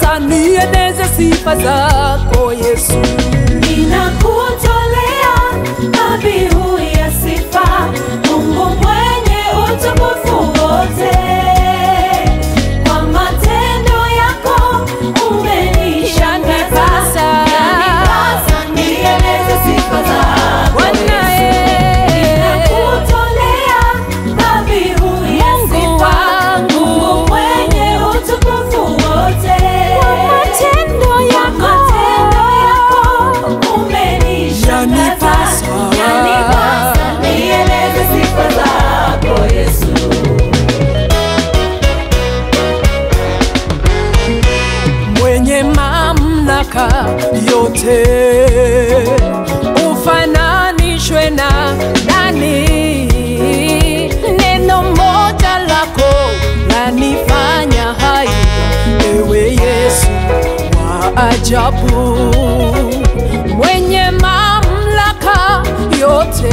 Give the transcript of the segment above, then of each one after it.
nieneze sifa zako Yesu. Ninakutolea dhabihu ya sifa, Mungu mwenye utukufu wote. Kwa matendo yako umenishangaza, yanipasa nieleze sifa zako Bwana, Yesu. eh. Ninakutolea dhabihu ya Mungu sifa, wangu. Mungu mwenye utukufu wote. matendo yako. Matendo yako umenishangaza, Yanipasa. yanipasa nieleze sifa zako Yesu. mwenye mamlaka yote ufananishwe na nani? Neno moja lako lanifanya hai, ewe Yesu wa ajabu, mwenye mamlaka yote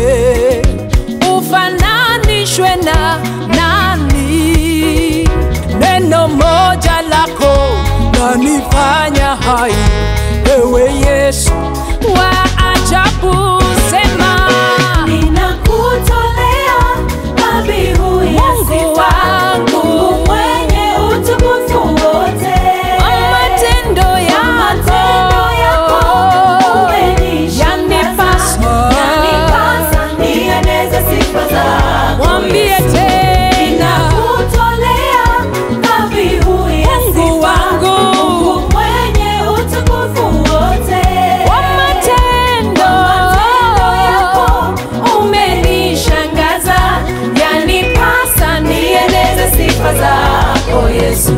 ufananishwe na nani? Neno moja lako lanifanya hai, ewe Yesu wa ajabu, sema Ninakutolea dhabihu ya Mungu sifa, wangu. Mungu mwenye utukufu wote. matendo Matendo yako yako umenishangaza, yanipasa. yanipasa nieneze sifa zako Mwambie Yesu. tena Ninakutolea dhabihu ya Mungu sifa, wangu. Mungu mwenye utukufu wote. kwa matendo Matendo yako umenishangaza, yanipasa nieneze sifa zako Yesu.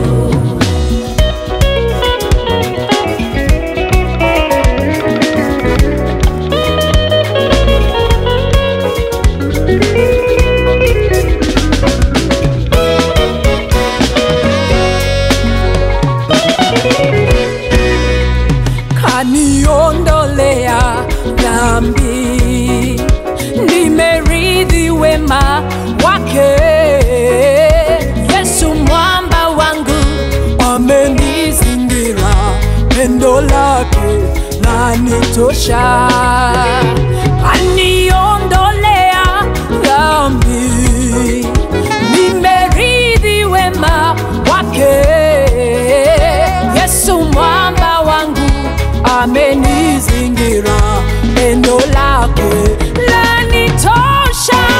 kaniondolea dhambi, nimeridhi wema wake. Yesu mwamba wangu amenizingira, pendo lake lanitosha. Kaniondolea dhambi, nimeridhi wema wake. Yesu mwamba wangu amenizingira, pendo lake lanitosha.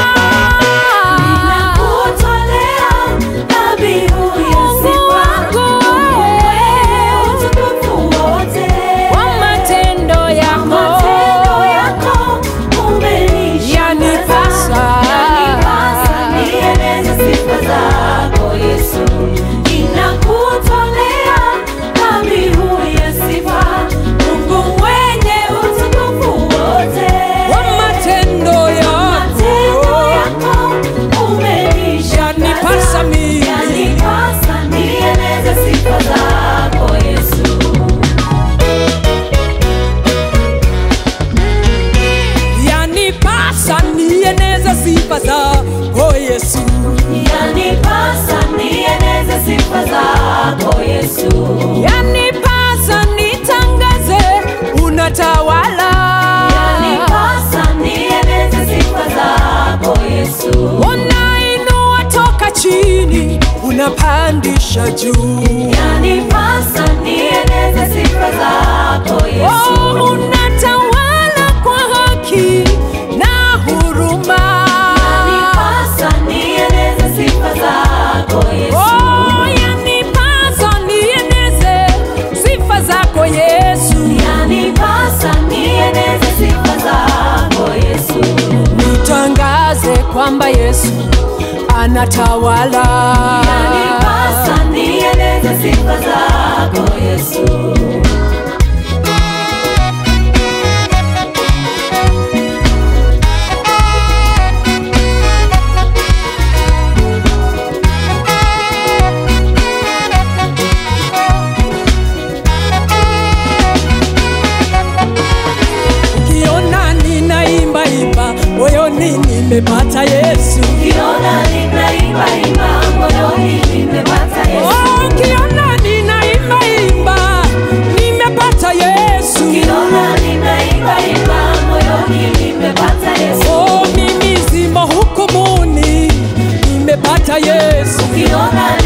Ninakutolea dhabihu ya Mungu sifa, wangu, Mungu mwenye utukufu wote. Kwa matendo yako, Matendo yako umenishangaza, Yanipasa. yanipasa nieneze sifa zako Yesu. Ninakutolea dhabihu ya sifa, Mungu mwenye utukufu wote. kwa matendo Matendo yako yako umenishangaza, Yanipasa mimi. yanipasa nieneze sifa zako Yesu. yanipasa nieneze sifa zako Yesu. Yanipasa nieneze sifa zako Yesu. yanipasa nitangaze unatawala Yanipasa nieneze sifa zako Yesu. unainua toka chini unapandisha juu Yanipasa nieneze sifa zako oh, Yesu. unatawala kwa haki na huruma Yanipasa nieneze sifa zako Yesu. oh, yanipasa nieneze sifa zako Yesu Yanipasa nieneze sifa zako Yesu. nitangaze kwamba Yesu anatawala Yanipasa nieneze sifa zako Yesu. ukiona ninaimba imba moyoni nimepata Yesu Ukiona ninaimba imba moyoni nimepata Yesu. Oh, ukiona ninaimba Yesu ukiona